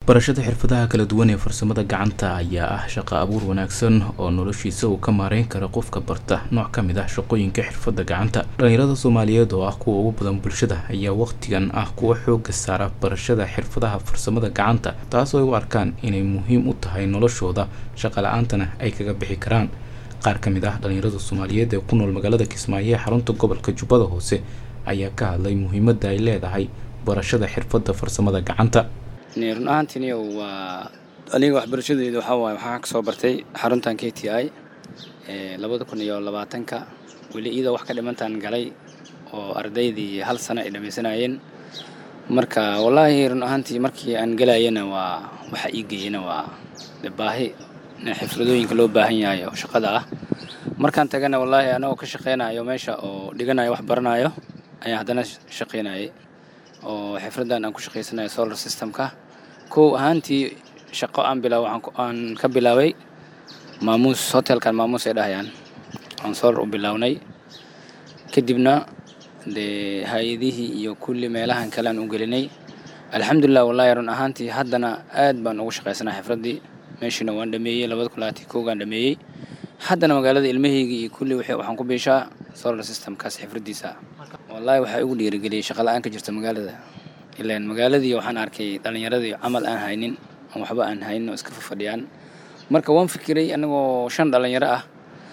barashada xirfadaha kala duwan ee farsamada gacanta ayaa ah shaqo abuur wanaagsan oo noloshiisa uu ka maareyn kara qofka barta nooc ka mid ah shaqooyinka xirfadda gacanta dhalinyarada soomaaliyeed oo ah kuwa ugu badan bulshada ayaa waqtigan ah kuwa xooga saara barashada xirfadaha farsamada gacanta taas oo ay u arkaan inay muhiim u tahay noloshooda shaqa la-aantana ay kaga bixi karaan qaar ka mid ah dhalinyarada soomaaliyeed ee ku nool magaalada kismaayo ee xarunta gobolka jubbada hoose ayaa ka hadlay muhiimadda ay leedahay barashada xirfadda farsamada gacanta run ahaantiini waa aniga waxbarashadeeda waxaa waaye waxaan ka soo bartay xaruntan k t i labada kun iyo labaatanka weli iyadoo wax ka dhimantaan galay oo ardaydii hal sano ay dhammaysanayeen marka wallaahi run ahaantii markii aan gelayana waa waxa ii geeyana waa de baahi xifradooyinka loo baahan yahay oo shaqada ah markaan tagana wallaahi anagoo ka shaqaynayo meesha oo dhiganayo wax baranayo ayaan haddana shaqaynayay oo xifraddan aan ku shaqaysanayo solar systemka kow ahaantii shaqo aan bilaaw aan ka bilaabay maamuus hotelkan maamuus ay dhahayaan aan solar u bilownay kadibna dee hay-adihii iyo kulli meelahan kale aan u gelinay alxamdulilah wallahi run ahaantii haddana aad baan ugu shaqaysanaa xifraddii meeshiina waan dhameeyey labada kun labaatan koogaan dhameeyey haddana magaalada ilmahaygii iyo kulli waxaan ku biishaa solar systemkaas xifraddiisa wallaahi waxaa igu dhiirigeliyey shaqa la-aan ka jirta magaalada ilaan magaaladii waxaan arkay dhallinyaradii camal aan haynin aan waxba aan haynin oo iska fafadhiyaan marka waan fikiray anagoo shan dhallinyaro ah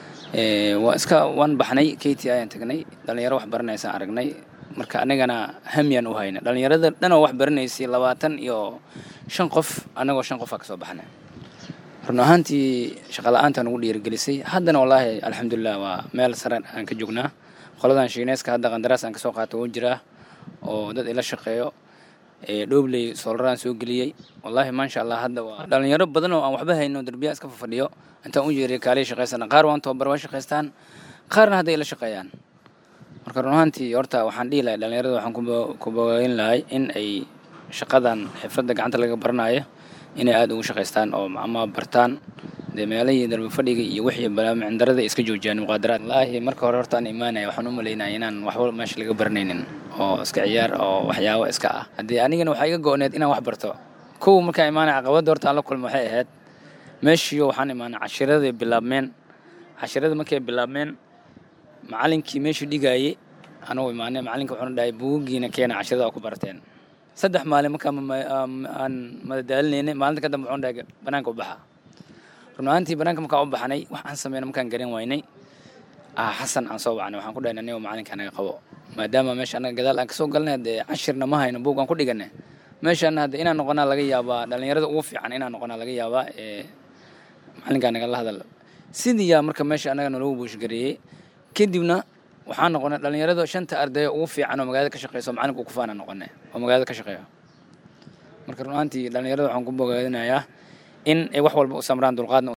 waa iska waan baxnay k t ayaan tagnay dhallinyaro wax baranaysaan aragnay marka anagana hamyaan u hayna dhallinyarada dhanoo wax baranaysay labaatan iyo shan qof anagoo shan qofaa kasoo baxnay run ahaantii shaqa la-aantaan ugu dhiirigelisay haddana wallaahi alxamdulilah waa meel sare aan ka joognaa qoladan shiineeska hadda qandaraas aan kasoo qaato wuu jiraa oo dad ila shaqeeyo dhoobley solaraan soo geliyey wallaahi maasha allah hadda waa dhalinyaro badan oo aan waxba hayno derbiyaa iska fafadhiyo intaan u jeeriya kaaliya shaqaysana qaar waan tababar waa shaqaystaan qaarna hadda ila shaqeeyaan marka run ahaantii horta waxaan dhihi lahay dhalinyarada waxaan ku bogayn lahay in ay shaqadan xifradda gacanta laga baranayo inay aada ugu shaqaystaan oo ama bartaan dee meelahii darbi fadhiga iyo wixii balaamindarada iska joojiyaan muqaadaraad wallaahi marka hore horta aan imaanaya waxaan u malaynaya inaan waxba meesha laga baranaynin oo iska ciyaar oo waxyaabo iska ah haddii anigana waxaa iga go-need inaan wax barto kow markaan imaanaya caqabadda horta aan la kulma waxay ahayd meeshiiyo waxaan imaanay cashiraday bilaabmeen cashirada markay bilaabmeen macalinkii meeshii dhigaayey anugu imaanay macalinka wuxuuna dhahay buugiina keena cashirada oo ku barteen saddex maalin markaan aan madadaalinaynay maalinta ka dambe wuxuuna dhahay banaanka u baxa run ahaantii banaanka markaan u baxnay wax aan sameyna markaan garan waynay xasan aan soo wacnay waxaan ku dhahay anigo macalinka anaga qabo maadaama meesha anaga gadaal aan kasoo galnay dee cashirna ma hayno buug aan ku dhiganay meeshaana hadda inaan noqonaa laga yaabaa dhalinyarada ugu fiican inaan noqonaa laga yaabaa ee macalinka anaga la hadal sidii yaa marka meesha anaga nalagu buushgareeyey kadibna waxaan noqonay dhalinyarada shanta ardayo ugu fiican oo magaalada ka shaqeyso macalinka ku faana noqonay oo magaalada ka shaqeeyo marka run ahaantii dhalinyarada waxaan ku bogaadinayaa in ay wax walba u samraan dulqaadna